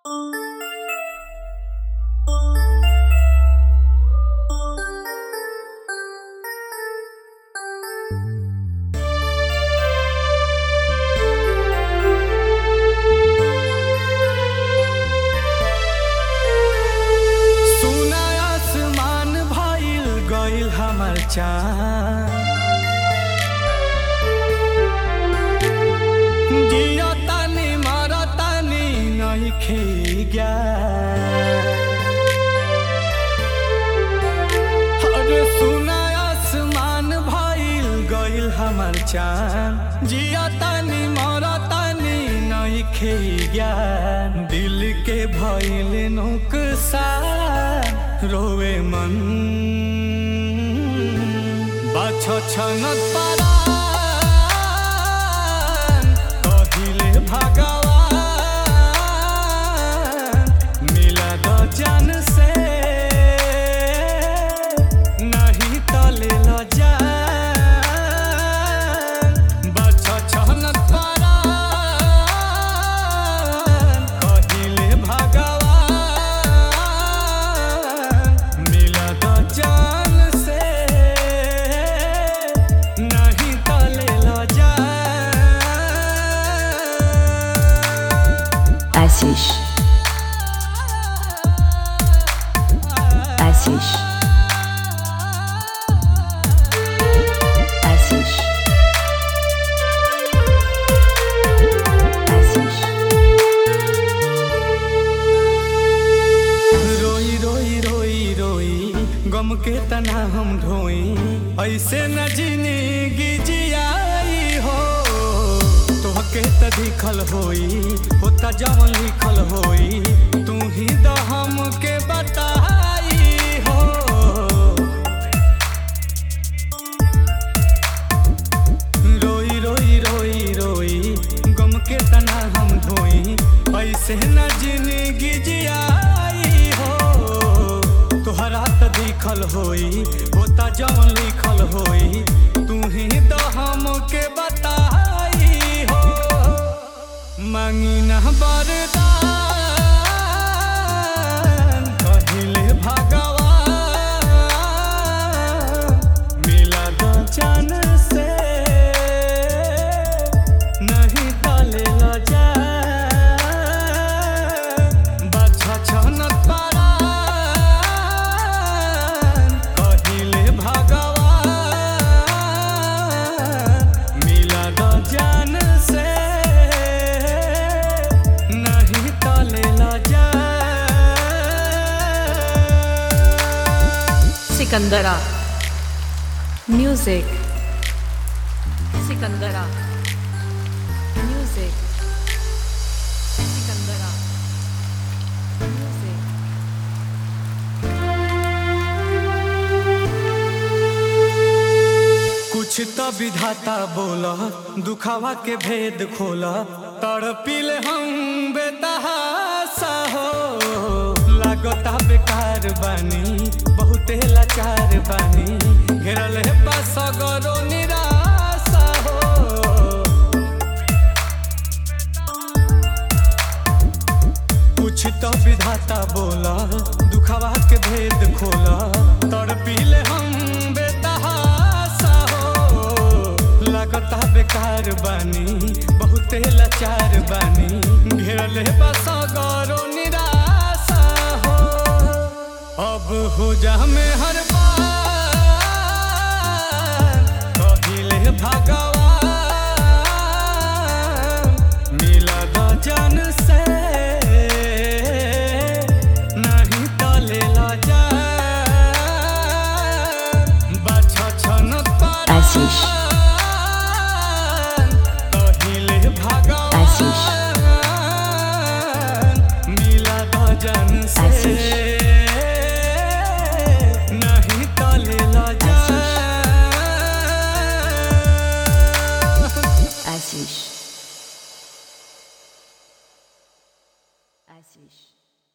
चाँद जियो तानी मर तानी नइखे ज्ञान अरे सुना आसमान भइल गइल हमर चाँद जियो तानी मर तानी नइखे ज्ञान दिल के भइल नुकसान रोवे मन बाछ छनत पारान कहिले भगवान मिला द जान से नहीं तले ल जान बाछ छनत पारान कहिले भगवान मिला द जान से नहीं तले ल जान Assis. Assis. Assis. Assis. रोई रोई रोई रोई गम के तना हम ढोई ऐसे न जिंदगी जियाई हो तोहके त दिखल होई होता जवन लिखल होई तू ही द हमके बताई हो रोई रोई रोई रोई गम के तना हम धोई ऐसे न जिंदगी जियाई हो तोहरा त दिखल होई होता जवन लिखल होई तू ही तो हमके बताई हो मांगी न बरदान कहिले भगवान मिला द जान से नहीं तले ल जा बाछा छनत पारान कहिले भगवान मिला द जान से नहीं तले ल जा Sikandra music Sikandra music Sikandra music कुछ तो विधाता बोला दुखावा के भेद खोला तड़पिले हम बेतहासा हो लागता बेकार बानी बहुते लाचार बानी घेरल है पास गरो निराशा हो कुछ तो विधाता बोला दुखावा के भेद खोला तड़पिले हम बेतहासा हो लगता बेकार बानी बहुते लाचार बानी घेरल है बस गौरो निराशा हो अब हो जा में हर बार कहिले भगवान